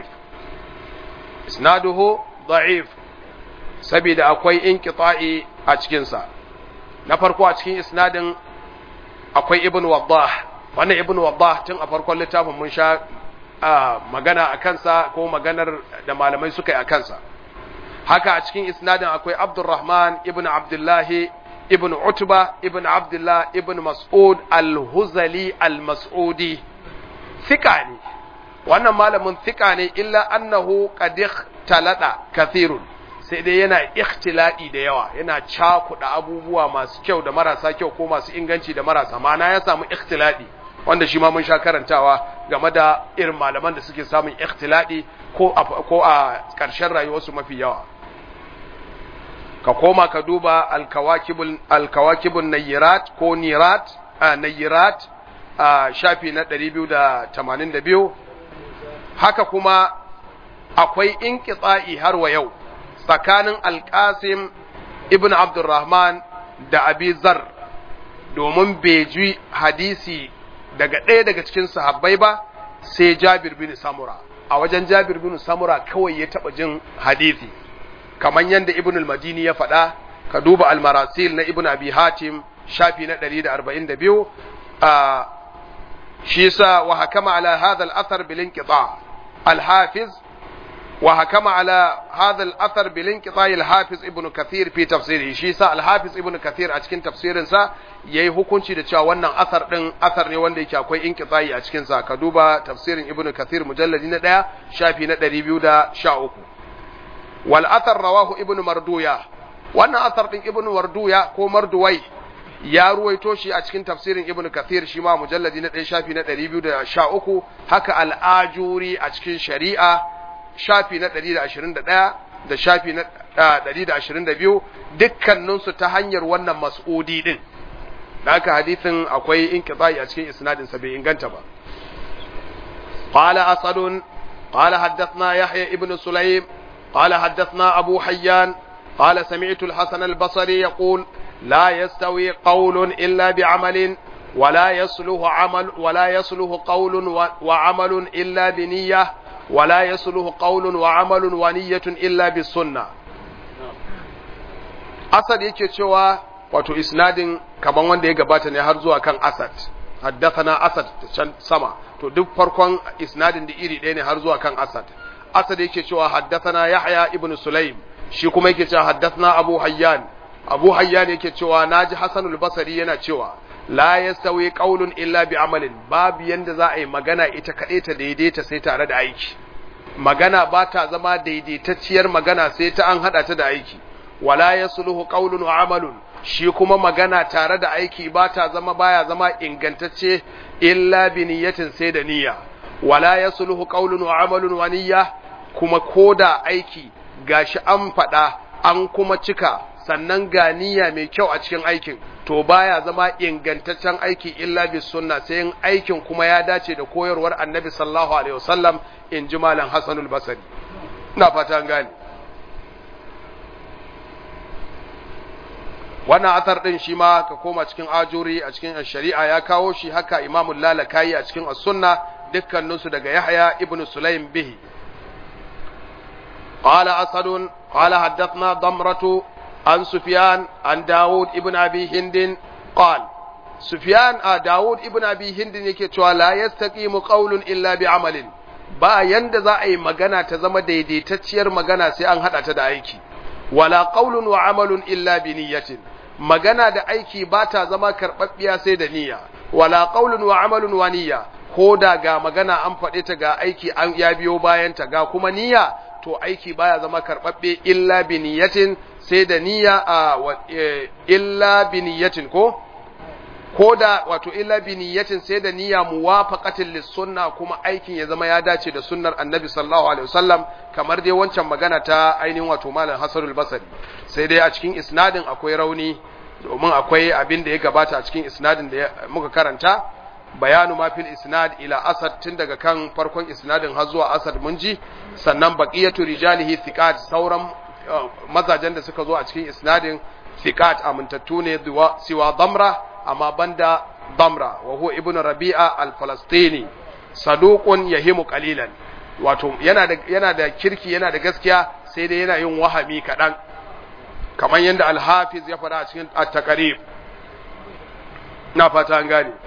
isnaduhu da'if saboda akwai inqita'i a cikin sa na farko a cikin isnadin akwai ibn waddah wannan ibn waddah tun a farkon littafin mun sha magana a kansa ko maganar da malamai suka yi a kansa haka a cikin isnadin akwai abdurrahman ibn abdullahi ibn utba ibn abdullah ibn mas'ud al-huzali al-mas'udi thika ne wannan malamin thika ne illa annahu qad talada kathirun sai dai yana ikhtiladi da yawa yana cakuɗa abubuwa masu kyau da marasa kyau ko masu inganci da marasa ma'ana ya samu ikhtiladi wanda shi ma mun sha karantawa game da irin malaman da suke samun ikhtiladi ko a, ko a ƙarshen rayuwarsu mafi yawa ka koma ka duba alkawakibun alkawakibun nayirat ko nirat a nayirat a shafi na 282 haka kuma akwai inqita'i har wa yau tsakanin alƙasim ibn abdurrahman da abi zar domin bai ji hadisi daga ɗaya daga cikin sahabbai ba sai Jabir bin Samura a wajen Jabir bin Samura kawai ya taɓa jin hadisi kamar yadda Ibn al-Madini ya faɗa ka duba al-Marasil na Ibn Abi Hatim shafi na 142 a shi yasa wa hakama ala hadha al-athar bil inqita al-Hafiz وحكم على هذا الأثر بالانقطاع الحافظ ابن كثير في تفسيره shi sa الحافظ ابن كثير a cikin tafsirin sa yayi hukunci da cewa wannan athar din athar ne wanda yake akwai inqita'i a cikin sa ka duba tafsirin ibn kathir mujalladi na 1 shafi na 213 wal athar rawahu ibn marduya wannan athar din ibn marduya ko marduwai ya ruwaito shi a cikin tafsirin ibn kathir shi ma mujalladi na 1 shafi na 213 haka al-ajuri a cikin shari'a shafi na 121 da shafi na 122 dukkaninsu ta hanyar wannan mas'udi din da aka hadithin akwai inqita'i a cikin isnadin sa bai inganta ba qala asad qala haddathna yahya ibn sulaym qala haddathna abu hayyan qala sami'tu al-hasan al-basri yaqul la yastawi qawlun illa bi'amalin ولا يصلح عمل ولا يصلح قول وعمل إلا بنيه ولا يصلح قول وعمل ونية إلا بالسنة أسد yake cewa wato isnadin kaman wanda ya gabata ne har zuwa kan Asad haddathana Asad can sama to duk farkon isnadin da iri ɗaya ne har zuwa kan Asad Asad yake cewa haddathana Yahya ibn Sulaim shi kuma yake cewa haddathana Abu Hayyan Abu Hayyan yake cewa naji Hasan al-Basri yana cewa la yastawi qaulun illa bi amalin babu yanda za a yi magana ita kaɗai ta daidaita sai tare da aiki magana ba ta zama daidaitacciyar magana sai ta an haɗa ta da aiki wala yasluhu qaulun wa amalun shi kuma magana tare da aiki ba ta zama baya zama ingantacce illa bi niyyatin sai da niyya wala yasluhu qaulun wa amalun wa niyya kuma koda aiki gashi an faɗa an kuma cika sannan ga niyya mai kyau a cikin aikin to baya zama ingantaccen aiki illa bi sunna sai in aikin kuma ya dace da koyarwar annabi sallallahu alaihi wasallam in ji malam hasanul basri ina fata gane wannan athar din shi ma ka koma cikin ajuri a cikin shari'a ya kawo shi haka imamu lalakayi a cikin as-sunna dukkaninsu daga yahya ibnu sulaim bihi قال أسد قال حدثنا ضمرة عن سفيان عن داود ابن أبي هند قال سفيان آه داود ابن أبي هند يكي لا يستقيم قول إلا بعمل ba yanda za a yi magana ta zama daidaitacciyar magana sai an haɗa ta da aiki wala qaulun wa amalun illa bi niyyatin magana da aiki ba ta zama karɓaɓɓiya sai da niyya wala qaulun wa amalun wa niyya ko da ga magana an faɗe ta ga aiki an ya biyo bayan ta ga kuma niyya to aiki baya zama karɓaɓɓe illa bi niyyatin sai da niyya a illa bi niyyatin ko ko da wato illa bi niyyatin sai da niyya muwafaqatin lis sunna kuma aikin ya zama ya dace da sunnar annabi sallallahu alaihi wasallam kamar dai wancan magana ta ainihin wato malam hasanul basri sai dai a cikin isnadin akwai rauni domin akwai abin da ya gabata a cikin isnadin da muka karanta bayanu ma fil isnad ila asad tun daga kan farkon isnadin har zuwa asad mun ji sannan baqiyatu rijalihi thiqat sauran mazajen da suka zo a cikin isnadin thiqat amintattu ne siwa damra amma banda damra wa huwa ibnu rabi'a al-falastini saduqun yahimu qalilan wato yana da yana da kirki yana da gaskiya sai dai yana yin wahami kadan kamar yadda al-hafiz ya faɗa a cikin at-taqrib na fata an gane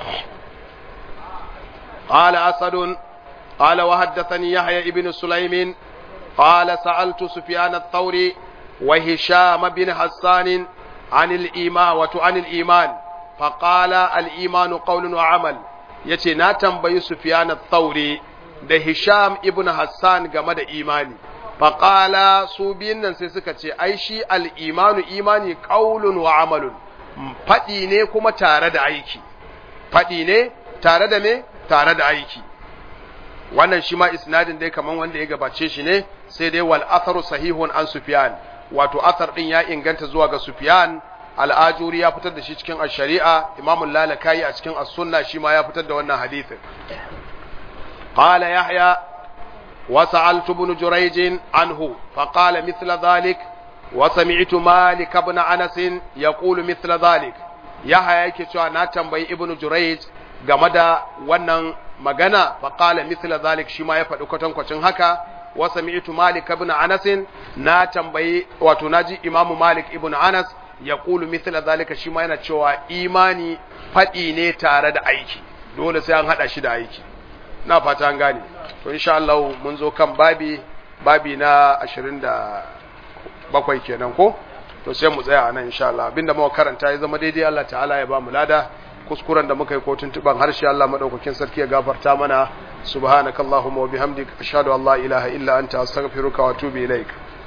قال أسد قال وحدثني يحيى ابن سليم قال سألت سفيان الثوري وهشام بن حسان عن الإيمان وعن الإيمان فقال الإيمان قول وعمل yace na tambayi Sufyan al-Thauri da Hisham ibn Hassan game da imani faqala su biyun nan sai suka ce ai shi al-imanu imani qaulun wa amalun fadi ne kuma tare da aiki fadi ne tare da me tare da aiki wannan shi ma isnadin dai kaman wanda ya gabace shi ne sai dai wal atharu sahihun an Sufyan wato athar din ya inganta zuwa ga Sufyan al'ajuri ya fitar da shi cikin ash-shari'a Imam al-Lalakayi a cikin as-sunna shi ma ya fitar da wannan hadisin qala yahya wa sa'altu ibn jurayj anhu fa qala mithla dhalik wa sami'tu malik ibn anas yaqulu mithla dhalik yahaya yake cewa na tambayi ibnu jurayj game da wannan magana fa qala mithla zalik shi ma ya faɗi kwatankwacin haka wa sami'tu malik ibn anas na tambayi wato naji imamu malik ibn anas ya qulu mithla zalika shi ma yana cewa imani faɗi ne tare da aiki dole sai an hada shi da aiki na fata an gane to insha Allah mun zo kan babi babi na 27 kenan ko to sai mu tsaya anan insha Allah abinda muka karanta ya zama daidai Allah ta'ala ya ba mu lada kuskuren da muka yi ko tuntuban harshe Allah madaukakin sarki ya gafarta mana subhanakallahumma wa bihamdika ashhadu an la ilaha illa anta astaghfiruka wa atubu ilaik